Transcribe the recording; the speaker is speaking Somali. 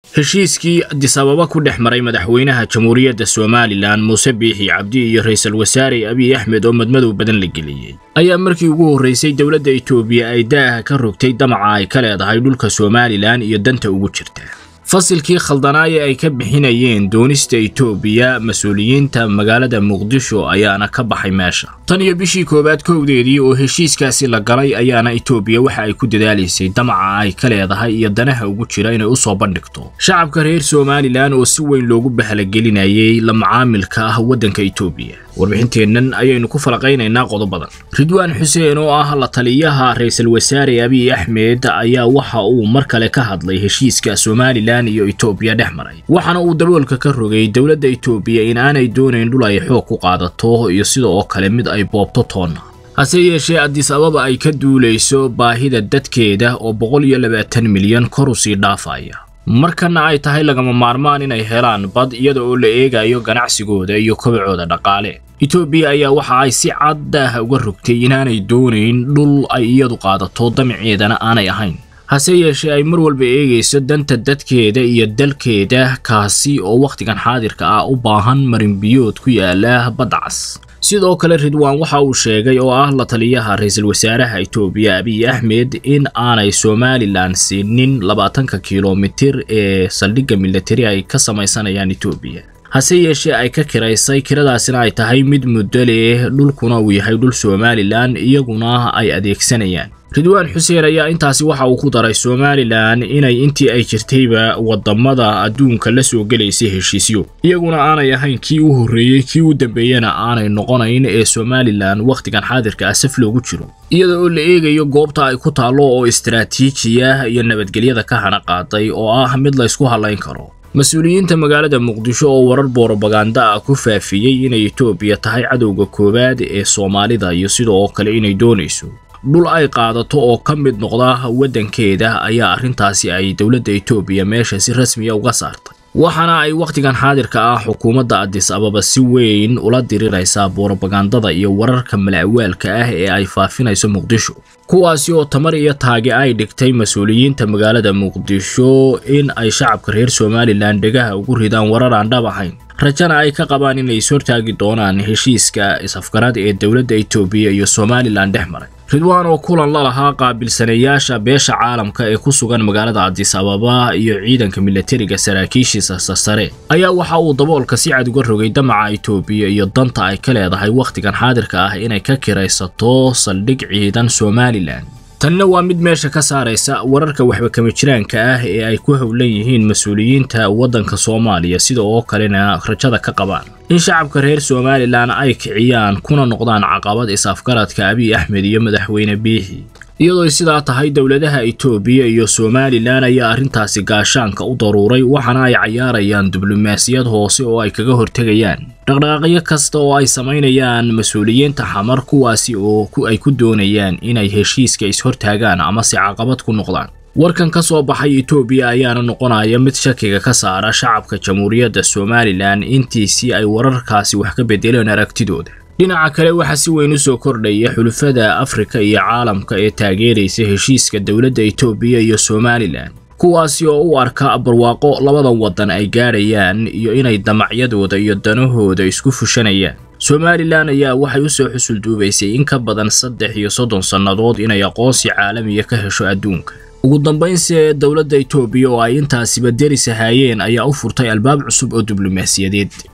heshiiskii adisababa ku dhex maray madaxweynaha jamhuuriyadda somalilan muuse biixi cabdi iyo ra-iisul wasaare abiy axmed oo madmadow badan la geliyey ayaa markii ugu horraysay dowladda itoobiya ay daaha ka rogtay damaca ay ka leedahay dhulka somalilan iyo danta ugu jirta fasilkii khaldanaaye ay ka bixinayeen doonista itoobiya mas-uuliyiinta magaalada muqdisho ayaana ka baxay meesha tan iyo bishii koowaad kowdeedii oo heshiiskaasi la galay ayaana itoobiya waxa ay ku dadaalaysay damaca ay ka leedahay iyo danaha ugu jira inay usoo bandhigto shacabka reer somalilan oo si weyn loogu bahalagelinayay la macaamilka ah waddanka itoobiya warbixinteennan ayaynu ku falaqaynaynaa qodobadan ridwaan xuseen oo ah la taliyaha ra-iisul wasaare abiy axmed ayaa waxa uu mar kale ka hadlay heshiiska somalilan iyo itoobiya dhex maray waxaana uu daboolka ka rogay dowladda itoobiya in aanay doonayn dhul ay xoog ku qaadato iyo sida oo kale mid ay boobto toonna hase yeeshee adis ababa ay ka duulayso baahida dadkeeda oo boqol iyo labaatan milyan kor u sii dhaafaya markana ay tahay lagama maarmaan inay helaan bad iyada oo la eegayo ganacsigooda iyo kobacooda dhaqaale itoobiya ayaa waxa ay si cad daaha uga rogtay inaanay doonayn dhul ay iyadu qaadato damaceedana aanay ahayn hase yeeshee ay mar walba eegayso danta dadkeeda iyo dalkeeda kaasi oo wakhtigan xaadirka ah u baahan marinbiyood ku yaala badda cas sidoo kale ridwaan waxa uu sheegay oo ah la taliyaha ra-iisul wasaaraha itoobiya abiy axmed in aanay somalilan siinin labaatanka kilomitir ee saldhigga milatari ay ka samaysanayaan itoobiya hase yeeshee ay ka kiraysay kiradaasina ay tahay mid muddo leh dhulkuna uu yahay dhul somalilan iyaguna ay adeegsanayaan ridwaan xuseen ayaa intaasi waxa uu ku daray somalilan inay intii ay jirtayba wadamada adduunka la soo gelaysay heshiisyo iyaguna aanay ahayn kii u horreeyey kii u dambeeyena aanay noqonayn ee somalilan wakhtigan xaadirka ah saf loogu jiro iyada oo la eegayo goobta ay ku taallo oo istaraatiijiya iyo nabadgelyada ka hana qaaday oo ah mid laysku hadlayn karo mas-uuliyiinta magaalada muqdisho oo warar boorobaganda ah ku faafiyey inay itoobiya tahay cadowga koowaad ee soomaalida iyo sidoo kale inay doonayso dhul ay qaadato oo ka mid noqda waddankeeda ayaa arrintaasi ay dowladda itoobiya meesha si rasmiya uga saartay waxaana ay wakhtigan xaadirka ah xukuumadda adis ababa si weyn ula diriraysaa boorobagandada iyo wararka mala'waalka ah ee ay faafinayso muqdisho kuwaasi oo tamar iyo taage ay dhigtay mas-uuliyiinta magaalada muqdisho in ay shacabka reer somalilan dhegaha ugu ridaan warar aan dhab ahayn rajana ay ka qabaan inay ishortaagi doonaan heshiiska is-afgaraad ee dowladda itoobiya iyo somalilan dhex maray ridwaan oo kulan la lahaa qaabilsanayaasha beesha caalamka ee ku sugan magaalada adis ababa iyo ciidanka milatariga saraakiishiisa sarsare ayaa waxa uu daboolka si cad uga rogay damaca itoobiya iyo danta ay ka leedahay wakhtigan xaadirka ah inay ka kiraysato saldhig ciidan somalilan tanina waa mid meesha ka saaraysa wararka waxba kama jiraanka ah ee ay ku howlan yihiin mas-uuliyiinta waddanka soomaaliya sida oo kalena rajada ka qabaan in shacabka reer somalilan ay kiciyaan kuna noqdaan caqabad is-afgaradka abiy axmed iyo madaxweyne biixi iyadoo sidaa tahay dowladaha itoobiya iyo somalilan ayaa arrintaasi gaashaanka u daruuray waxaana ay cayaarayaan diblomaasiyad hoose oo ay kaga hortegayaan dhaqdhaqaaqyo kasta oo ay samaynayaan mas-uuliyiinta xamar kuwaasi oo ay ku doonayaan inay heshiiska is-hortaagaan ama si caqabad ku noqdaan warkan ka soo baxay itoobiya ayaana noqonaya mid shakiga ka saara shacabka jamhuuriyadda somalilan intiisii ay wararkaasi wax ka bedeleen aragtidooda dhinaca kale waxaa si weyn u soo kordhaya xulufada afrika iyo caalamka ee taageeraysa heshiiska dowladda itoobiya iyo somalilan kuwaasi oo u arka barwaaqo labadan waddan ay gaadhayaan iyo inay damacyadooda iyo danahooda isku fushanayaan somalilan ayaa waxay u soo xusul duubaysay in ka badan saddex iyo soddon sannadood inay aqoonsi caalamiya ka hesho adduunka ugu dambaynse dowladda itoobiya oo ay intaasiba deris ahaayeen ayaa u furtay albaab cusub oo diblomaasiyadeed